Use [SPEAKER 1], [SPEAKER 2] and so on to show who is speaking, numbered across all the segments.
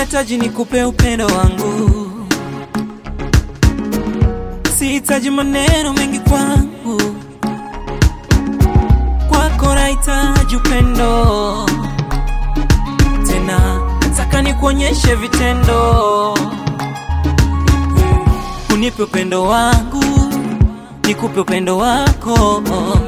[SPEAKER 1] nahitaji nikupe upendo wangu, sihitaji maneno mengi kwangu, kwako nahitaji upendo tena, nataka nikuonyeshe vitendo, unipe upendo wangu, nikupe upendo wako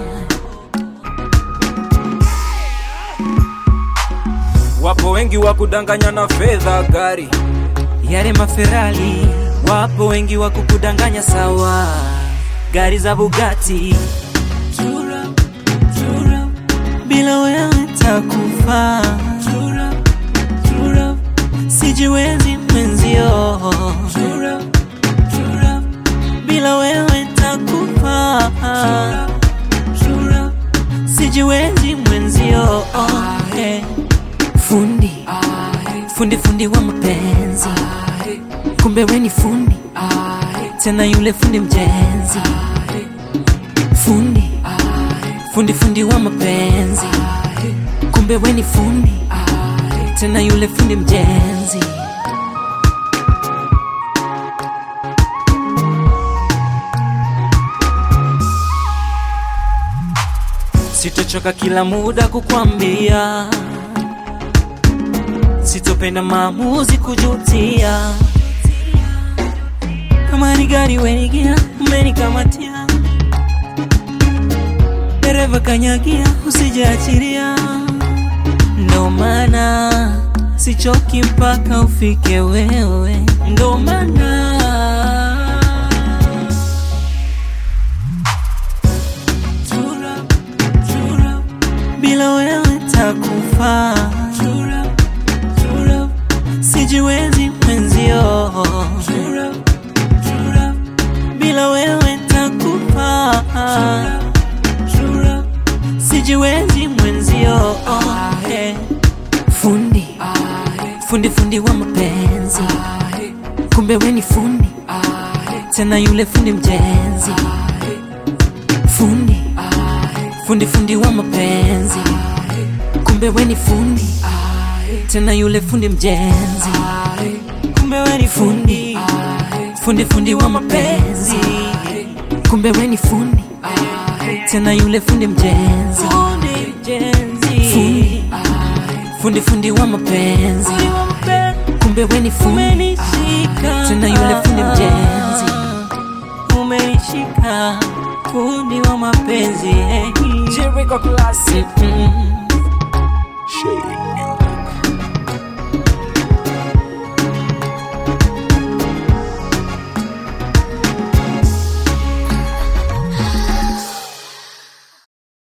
[SPEAKER 2] Wapo wengi wa kudanganya na fedha, gari
[SPEAKER 1] yale maferali, wapo wengi wa kukudanganya sawa, gari za Bugatti Tura, tura, bila wewe takufa, Tura, tura, sijiwezi mwenzio, Tura, tura, bila wewe takufa, Tura, tura, sijiwezi mwenzio, eh. Fundi, fundi fundi wa mapenzi, kumbe we ni fundi tena, yule fundi mjenzi. Fundi, fundi fundi wa mapenzi, kumbe we ni fundi tena, yule fundi mjenzi. Sitochoka kila muda kukwambia sitopenda maamuzi kujutia. Kama ni gari wenigia, umenikamatia. Dereva kanyagia, usijaachiria. Ndo maana sichoki mpaka ufike wewe, ndo maana Tura, tura, bila wewe takufa Tura, tura, sijiwezi mwenzio Tura, tura, bila wewe takufa Tura, sijiwezi mwenzio Eh, Fundi, fundi fundi wa mapenzi, kumbe we ni fundi tena, yule fundi mjenzi. Fundi, fundi fundi wa mapenzi, kumbe we ni fundi tena, yule fundi mjenzi. Kumbe we ni fundi, fundi fundi wa mapenzi, kumbe we ni fundi tena, yule fundi mjenzi. Fundi, fundi fundi wa mapenzi, kumbe we ni fundi tena, yule fundi mjenzi. Umenishika fundi wa mapenzi eh.
[SPEAKER 2] Jericho Classic
[SPEAKER 1] Mm,